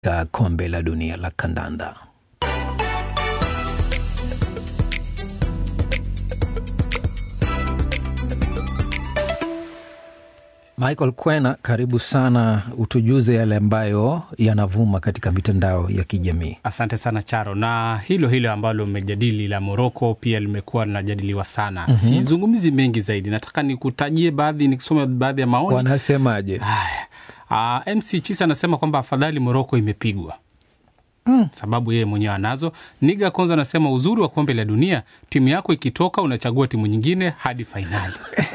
katika kombe la dunia la kandanda. Michael Kwena, karibu sana, utujuze yale ambayo yanavuma katika mitandao ya kijamii. Asante sana Charo, na hilo hilo ambalo mmejadili la Moroko pia limekuwa linajadiliwa sana. mm -hmm. Sizungumzi mengi zaidi, nataka nikutajie baadhi, nikisoma baadhi ya maoni. Wanasemaje? Haya, uh, MC Chisa anasema kwamba afadhali Moroko imepigwa Mm. Sababu yeye mwenyewe anazo. Niga Konza anasema uzuri wa kombe la dunia, timu yako ikitoka unachagua timu nyingine hadi fainali.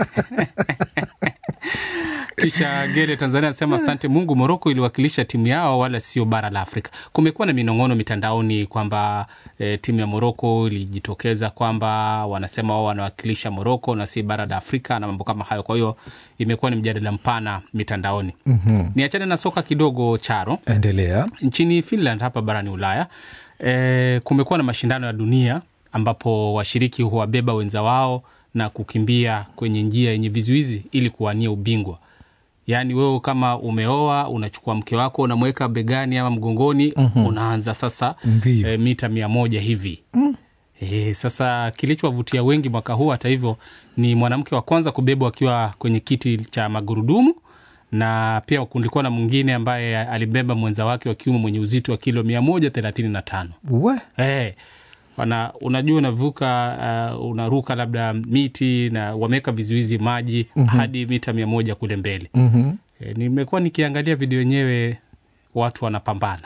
Kisha Gere Tanzania anasema asante Mungu, Moroko iliwakilisha timu yao wala sio bara la Afrika. Kumekuwa na minong'ono mitandaoni kwamba e, timu ya Moroko ilijitokeza kwamba wanasema wao wanawakilisha Moroko na si bara la Afrika na mambo kama hayo. Kwa hiyo imekuwa ni mjadala mpana mitandaoni. mm -hmm. Niachane na soka kidogo, Charo, endelea. Nchini Finland hapa barani Ulaya e, kumekuwa na mashindano ya dunia ambapo washiriki huwabeba wenza wao na kukimbia kwenye njia yenye vizuizi ili kuwania ubingwa. Yaani wewe kama umeoa unachukua mke wako unamweka begani ama mgongoni, mm -hmm. unaanza sasa e, mita mia moja hivi mm. E, sasa kilichowavutia wengi mwaka huu hata hivyo ni mwanamke wa kwanza kubebwa akiwa kwenye kiti cha magurudumu na pia kulikuwa na mwingine ambaye alibeba mwenza wake wa kiume mwenye uzito wa kilo mia moja thelathini na tano. Hey, wana, unajua unavuka uh, unaruka labda miti na wameweka vizuizi maji mm -hmm. hadi mita mia moja kule mbele mm -hmm. E, nimekuwa nikiangalia video yenyewe watu wanapambana.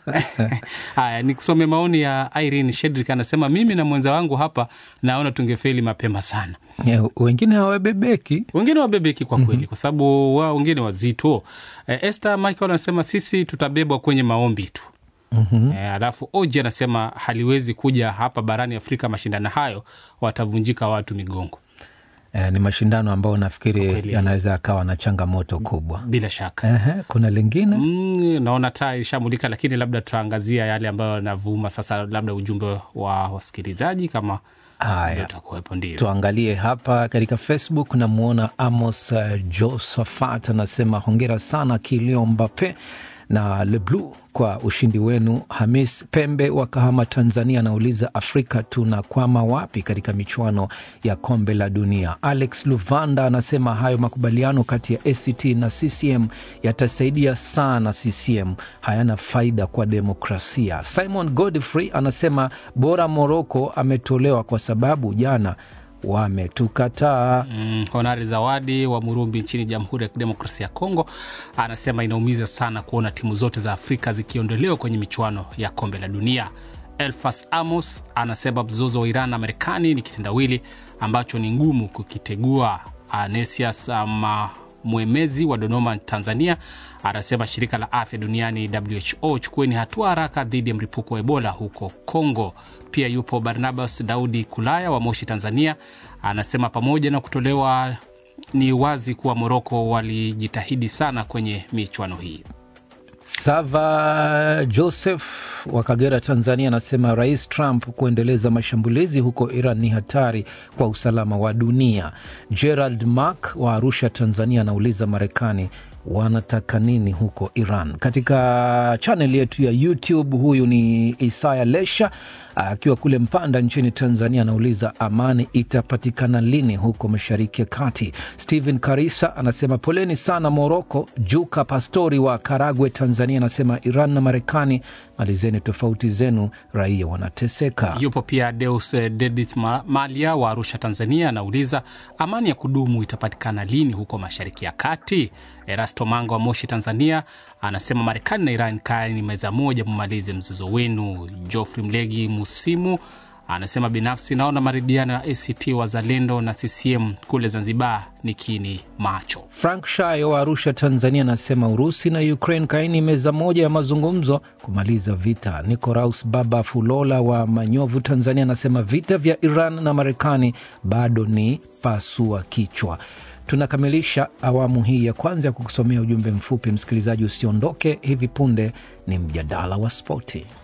Haya, nikusome maoni ya Irene Shedrick, anasema mimi na mwenza wangu hapa naona tungefeli mapema sana. Yeah, wengine hawabebeki, wengine wabebeki kwa kweli mm -hmm. kwa sababu wao wengine wazito. E, Esther Michael anasema sisi tutabebwa kwenye maombi tu. Mm -hmm. E, alafu Oji anasema haliwezi kuja hapa barani Afrika mashindano hayo, watavunjika watu migongo. E, ni mashindano ambayo nafikiri yanaweza akawa na changamoto kubwa bila shaka. Ehe, kuna lingine mm, naona taa ishamulika, lakini labda tutaangazia yale ambayo yanavuma sasa, labda ujumbe wa wasikilizaji kama Haya, tuangalie hapa katika Facebook. Namwona Amos uh, Josephat anasema hongera sana Kilio Mbape na Leblu kwa ushindi wenu. Hamis Pembe wa Kahama, Tanzania anauliza Afrika tunakwama wapi katika michuano ya kombe la dunia? Alex Luvanda anasema hayo makubaliano kati ya ACT na CCM yatasaidia sana CCM, hayana faida kwa demokrasia. Simon Godfrey anasema bora Moroko ametolewa kwa sababu jana wametukataa. Mm, Honari Zawadi wa Murumbi nchini Jamhuri ya Kidemokrasia ya Kongo anasema inaumiza sana kuona timu zote za Afrika zikiondolewa kwenye michuano ya kombe la dunia. Elfas Amos anasema mzozo wa Iran na Marekani ni kitendawili ambacho ni ngumu kukitegua. Anesias ama Mwemezi wa Dodoma, Tanzania anasema shirika la afya duniani WHO, chukueni hatua haraka dhidi ya mlipuko wa Ebola huko Kongo. Pia yupo Barnabas Daudi Kulaya wa Moshi, Tanzania, anasema pamoja na kutolewa, ni wazi kuwa Moroko walijitahidi sana kwenye michuano hii. Sava Joseph wa Kagera, Tanzania, anasema Rais Trump kuendeleza mashambulizi huko Iran ni hatari kwa usalama wa dunia. Gerald Mark wa Arusha, Tanzania, anauliza Marekani wanataka nini huko Iran? Katika chaneli yetu ya YouTube, huyu ni Isaya Lesha akiwa kule Mpanda nchini Tanzania, anauliza amani itapatikana lini huko Mashariki ya Kati? Stephen Karisa anasema poleni sana Moroko. Juka Pastori wa Karagwe, Tanzania, anasema Iran na Marekani, malizeni tofauti zenu, raia wanateseka. Yupo pia Deus Dedit Malia wa Arusha, Tanzania, anauliza amani ya kudumu itapatikana lini huko Mashariki ya Kati? Erasto Manga wa Moshi, Tanzania, anasema Marekani na Iran kaeni meza moja, mumalize mzozo wenu. Geoffrey Mlegi Musimu anasema binafsi naona maridhiano ya ACT Wazalendo na CCM kule Zanzibar ni kini macho. Frank Shayo wa Arusha, Tanzania, anasema Urusi na Ukraine kaini meza moja ya mazungumzo kumaliza vita. Nicoraus Baba Fulola wa Manyovu, Tanzania, anasema vita vya Iran na Marekani bado ni pasua kichwa. Tunakamilisha awamu hii ya kwanza ya kukusomea ujumbe mfupi. Msikilizaji, usiondoke, hivi punde ni mjadala wa spoti.